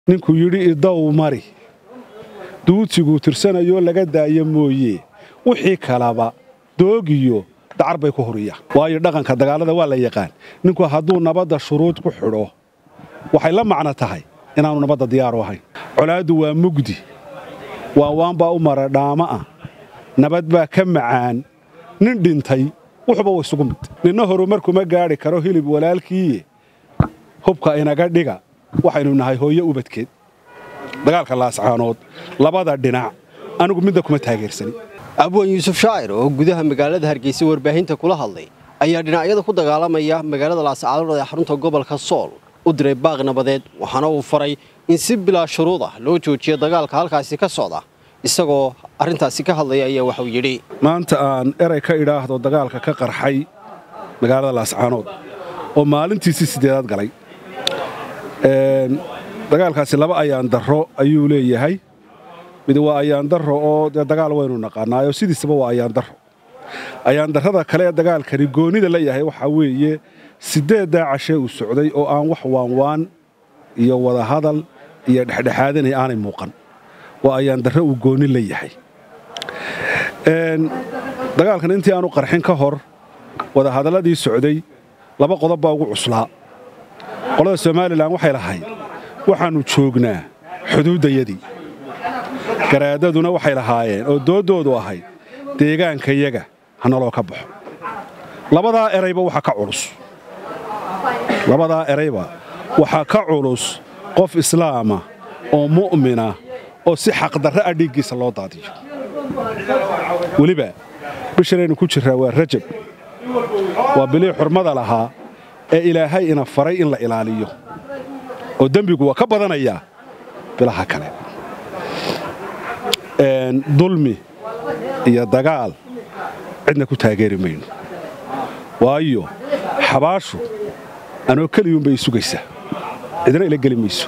ninkuu yidhi idow mari duudsiguu tirsanayoo laga daaya mooye wixii kalaba doogiyo dacar bay ku huriyaan waayo dhaqanka dagaalada waa la yaqaan ninku hadduu nabadda shuruud ku xidho waxay la macno tahay inaannu nabadda diyaaru ahayn colaaddu waa mugdi waanwaanbaa u mara dhaama ah nabad baa ka macaan nin dhintay wuxuba wa isugu mid ninna horumar kuma gaadhi karo hilib walaalkiiye hubka inaga dhiga waxaynu nahay hooyo ubadkeed dagaalka laascaanood labada dhinac anigu midna kuma taageersanin abwan yuusuf shaacir oo gudaha magaalada hargeysa warbaahinta kula hadlay ayaa dhinacyada ku dagaalamaya magaalada laascaanood ee xarunta gobolka sool u diray baaq nabadeed waxaana uu faray in si bilaa shuruud ah loo joojiyo dagaalka halkaasi ka socda isagoo arrintaasi ka hadlaya ayaa waxuu yidhi maanta aan eray ka idhaahdo dagaalka ka qarxay magaalada laascaanood oo maalintiisii siddeedaad galay dagaalkaasi laba ayaan darro ayuu leeyahay mid waa ayaan darro oo dee dagaal waynu naqaanaayo sidiisaba waa ayaan darro ayaan darrada kale ee dagaalkani goonnida la yahay waxaa weeye siddeeddaa cashee uu socday oo aan wax waanwaan iyo wadahadal iyo dhexdhexaadanay aanay muuqan waa ayaan darro uu goonni la yahay dagaalkan intii aanu qarxin ka hor wadahadalladii socday laba qodob baa ugu cuslaa qolada somalilan waxay lahayd waxaannu joognaa xuduuddayadii garaadaduna waxay lahaayeen oo dooddoodu ahayd deegaankayaga ha naloo ka baxo labadaa erayba waxaa ka culus labadaa erayba waxaa ka culus qof islaama oo mu'mina oo si xaqdarra ah dhiiggiisa loo daadiyo weliba bishanaynu ku jirraa waa rajab waa bilii xurmada lahaa ee ilaahay ina faray in la ilaaliyo oo dembigu waa ka badanayaa bilaha kale dulmi iyo dagaal cidna ku taageeri mayno waayo xabaashu anoo keliyuunbay sugaysaa cidna ila geli mayso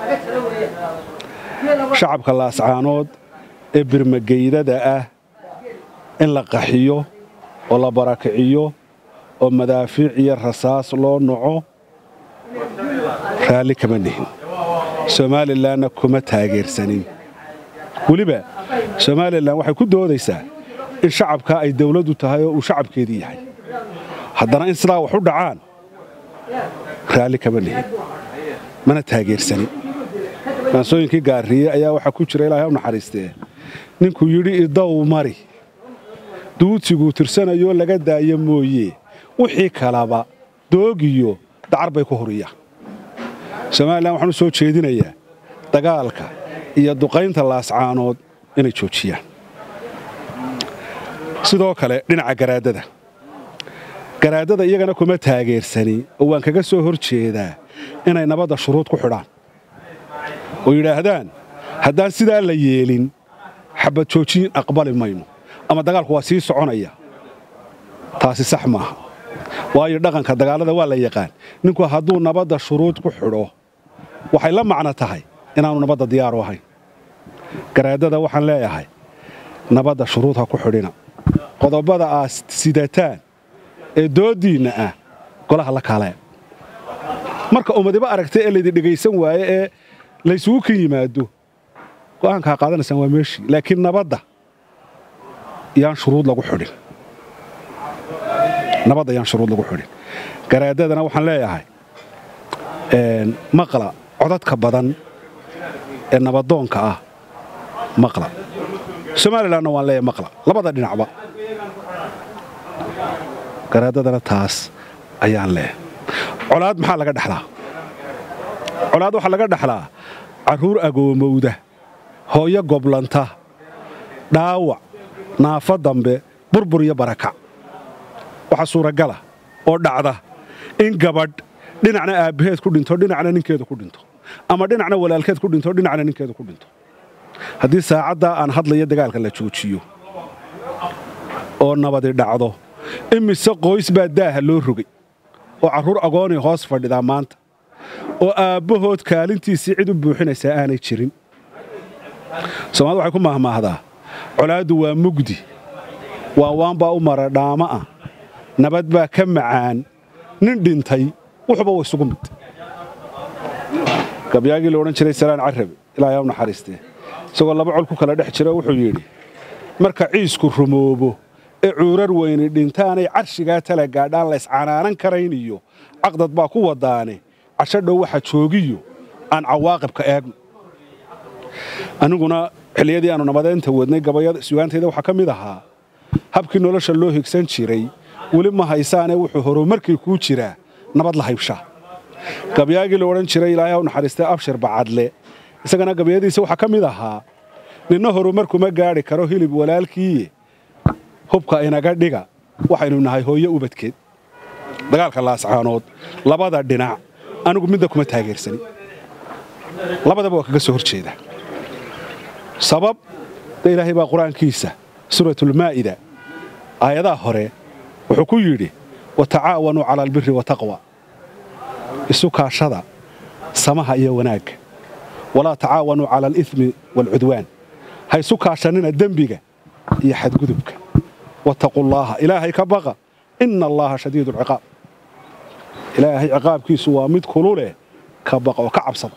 shacabka laascaanood ee birmageydada ah in la qaxiyo oo la barakiciyo oo madaafiic iyo rasaas loo noco raalli kama nihin somalilanna kuma taageersanin weliba somalilan waxay ku doodaysaa in shacabkaa ay dawladdu tahay oo uu shacabkeedii yahay haddana in sidaa wax u dhacaan raalli kama nihin mana taageersanin maansooyinkii gaariye ayaa waxaa ku jira ilaahay u naxariistee ninkuu yidhi idow mari duudsiguu tirsanayoo laga daaya mooye wixii kalaba doogiyo dacar bay ku huriyaan somalilan waxaan u soo jeedinayaa dagaalka iyo duqaynta laascaanood inay joojiyaan sidoo kale dhinaca garaadada garaadada iyagana kuma taageersani oo waan kaga soo hor jeedaa inay nabadda shuruud ku xidhaan oo yidhaahdaan haddaan sidaa la yeelin xabad joojiyin aqbali mayno ama dagaalku waa sii soconaya taasi sax maaha waayo dhaqanka dagaalada waa la yaqaan ninku hadduu nabadda shuruud ku xidho waxay la macno tahay inaannu nabadda diyaaru ahayn garaadada waxaan leeyahay nabadda shuruud ha ku xidhina qodobada aad sidataan ee dooddiinna ah golaha la kaalee marka ummadiba aragtay ee laydin dhegaysan waaye ee laysugu kan yimaado go'aankaa qaadanaysaan waa meeshii laakiin nabadda yaan shuruud lagu xidhin nabadda yaan shuruud lagu xidhin garaadadana waxaan leeyahay maqla codadka badan ee nabadoonka ah maqla somalilanna waan leeyahay maqla labada dhinacba garaadadana taas ayaan leeyahay colaad maxaa laga dhexlaa colaad waxaa laga dhexlaa carruur agoomowda hooyo goblanta dhaawac naafo dambe burbur iyo barakac waxaa suuragala oo dhacda in gabadh dhinacna aabbaheed ku dhinto dhinacna ninkeeda ku dhinto ama dhinacna walaalkeed ku dhinto dhinacna ninkeeda ku dhinto haddii saacaddaa aan hadlaya dagaalka la joojiyo oo nabadi dhacdo imise qoys baa daaha loo rogay oo carruur agoonay hoos fadhidaa maanta oo aabbahood kaalintiisii cid u buuxinaysaa aanay jirin soomaalida waxay ku maahmaahdaa colaaddu waa mugdi waanwaanbaa u mara dhaama ah nabad baa ka macaan nin dhintay wuxuba wa isugu mid gabyaagii la odhan jiray salaan carabi ilaahay u naxariistee isagoo laba col ku kala dhex jira wuxuu yidhi marka ciisku rumoobo ee cuurar weyni dhintaanay carshigaa tala gaadhaan la iscanaanan karayn iyo caqdad baa ku wadaane casho dhow waxa joogiyo aan cawaaqibka eegno aniguna xilliyadii aanu nabadeynta wadnay gabayada sugaantayda waxaa ka mid ahaa habkii nolosha loo higsan jiray weli ma haysaane wuxuu horumarkii kuu jiraa nabad la haybshaa gabyaagii la odhan jiray ilaahay u naxariistay abshir bacadle isagana gabyadiisa waxaa ka mid ahaa ninna horumarkuma gaadhi karo hilib walaalkiiye hubka inaga dhiga waxaynu nahay hooyo ubadkeed dagaalka laascaanood labada dhinac anigu midda kuma taageersani labadaba waa kaga soo hor jeeda sabab de ilaahay baa qur-aankiisa suuratulmaa'ida aayadaha hore wuxuu ku yidhi watacaawanuu cala albiri wataqwa isu kaashada samaha iyo wanaagga walaa tacaawanuu cala alimi waalcudwaan ha isu kaashanina dembiga iyo xadgudubka wattaqullaaha ilaahay ka baqa inna allaaha shadiidu alciqaab ilaahay ciqaabkiisu waa mid kululeh ka baqa oo ka cabsada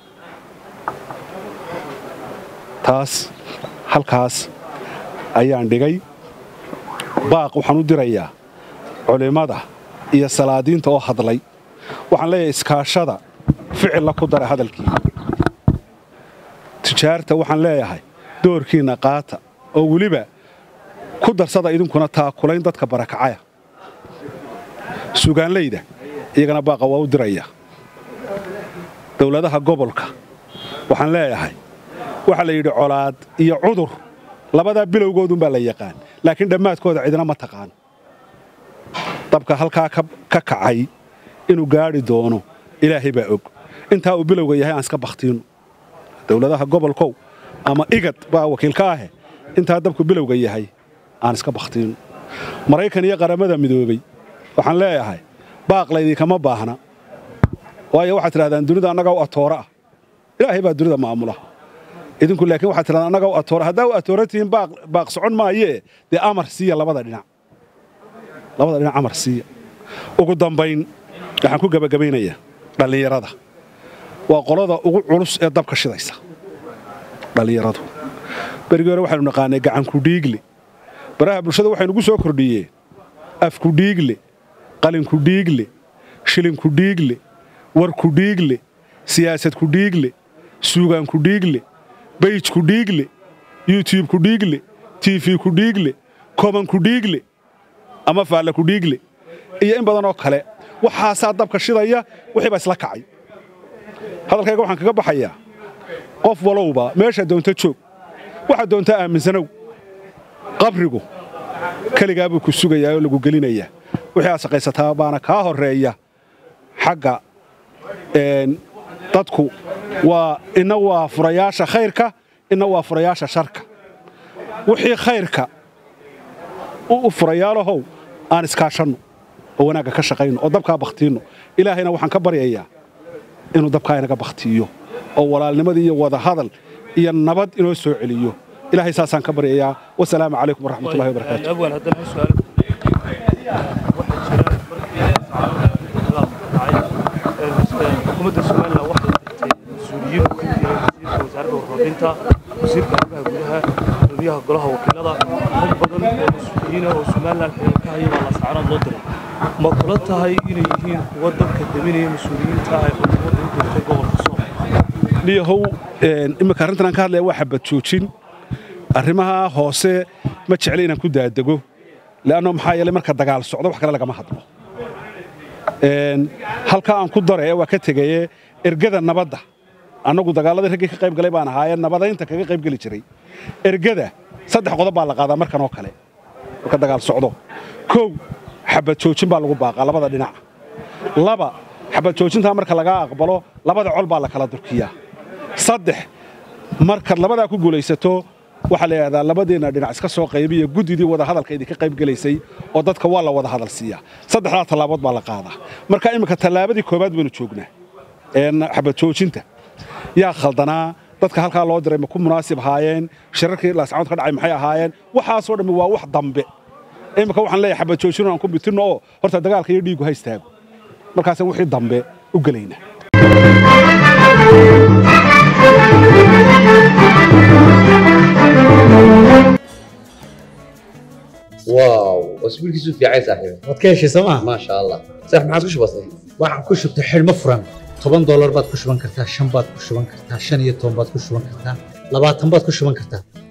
taas halkaas ayaan dhigay baaq waxaan u dirayaa culimmada iyo salaadiinta oo hadlay waxaan leeyahay iskaashada ficilla ku dara hadalkii tijaarta waxaan leeyahay doorkiinna qaata oo weliba ku darsada idinkuna taakulayn dadka barakacaya sugaanlayda iyagana baaqa waa u diraya dowladaha gobolka waxaan leeyahay waxaa la yidhi colaad iyo cudur labadaa bilowgoodunbaa la yaqaan laakiin dhammaadkooda cidina ma taqaan dabka halkaa ka kacay inuu gaadhi doono ilaahay baa og intaa uu bilowga yahay aan iska bakhtiinno dowladaha gobolkow ama igad baa wakiilka ahe intaa dabku bilowga yahay aan iska bakhtiinno maraykan iyo qaramada midoobey waxaan leeyahay baaq laydinkama baahna waayo waxaad tidhahdaan dunida annagaa u atoora ah ilaahay baa dunida maamula idinku laakiin waxaad tidhahdaan annagaa u atoora haddaa u atoora tihiin baaq socon maayee dee amar siiya labada dhinac labada dhinac amar siiya ugu dambayn waxaan ku gebagabaynayaa dhallinyarada waa qolada ugu culus ee dabka shidaysa dhallinyaradu berigii hore waxaynu naqaanay gacankudhiigle baraha bulshada waxaynugu soo kordhiyeen afkudhiigle qalinkudhiigle shilinkudhiigle warkudhiigle siyaasadkudhiigle suugaankudhiigle bayjkudhiigle yutubkudhiigle tifkudhiigle komankudhiigle ama faallakudhiigle iyo in badan oo kale waxaasaa dabka shidaya wixii baa isla kacay hadalkayga waxaan kaga baxayaa qof walowba meesha doonta joog waxaad doontaa aaminsanow qabrigu keligaa buu ku sugayaa oo lagu gelinayaa wixii aad shaqaysataa baana kaa horreeya xagga dadku waa inna waa furayaasha khayrka inna waa furayaasha sharka wixii khayrka u furayaalahow aan iskaashanno oo wanaagga ka shaqayno oo dabkaa bakhtiinno ilaahayna waxaan ka baryayaa inuu dabkaa inaga bakhtiiyo oo walaalnimadii iyo wadahadal iyo nabad inoo soo celiyo ilaahay saasaan ka baryayaa wasalaamu calaykum waraxmatullahi wabarakaatu xukuumadda somalilan waxay dirtay mas-uuliyiin uu ka mid yahay wasiirka wasaaradda warfaafinta wasiirka arrimaha gudaha gudoomiyaha golaha wakiilada rag badan oo mas-uuliyiina oo somalilan xiriir ka haya baa laascaanood loo diray ma kula tahay inay yihiin kuwa dabka daminaya mas-uuliyiinta ay xukuumadda u dirtay gobolka sool dhiyahow imminka arrintan aan ka hadlaya waa xabad joojin arrimaha hoose ma jecla inaan ku daadego le'anno maxaa yeelay marka dagaal socdo wax kale lagama hadlo halka aan ku dare waa ka tegaye ergada nabadda annagu dagaaladii raggii ka qayb galay baan ahaayee nabadaynta kaga qayb geli jiray ergada saddex qodob baa la qaadaa markan oo kale marka dagaal socdo kow xabad joojin baa lagu baaqaa labada dhinac laba xabad joojintaa marka lagaa aqbalo labada col baa la kala durkiyaa saddex markaad labadaa ku guulaysato waxaa la yidhahdaa labadeenna dhinac iska soo qaybiya guddidii wadahadalka idinka qayb gelaysay oo dadka waa la wada hadal siiyaa saddexdaa tallaabood baa la qaadaa marka imminka tallaabadii koowaad baynu joognaa xabad joojinta yaa khaldanaa dadka halkaa loo diray ma ku munaasib ahaayeen shirarkii laascaanood ka dhacay maxay ahaayeen waxaasoo dhammi waa wax dambe imminka waxaan leeyahay xabad joojin aan ku bitinno oo horta dagaalka iyo dhiiggu ha istaago markaasaan wixii dambe u gelaynaa واو واسبوع كيسو في عايز صاحبي waad ka heshay sooma ما شاء الله صح ما عاد وش بصي waxaan ku shubtay xidhmo furan toban doolar baad ku shuban kartaa shan baad ku shuban kartaa shan iyo toban baad ku shuban kartaa labaatan baad ku shuban kartaa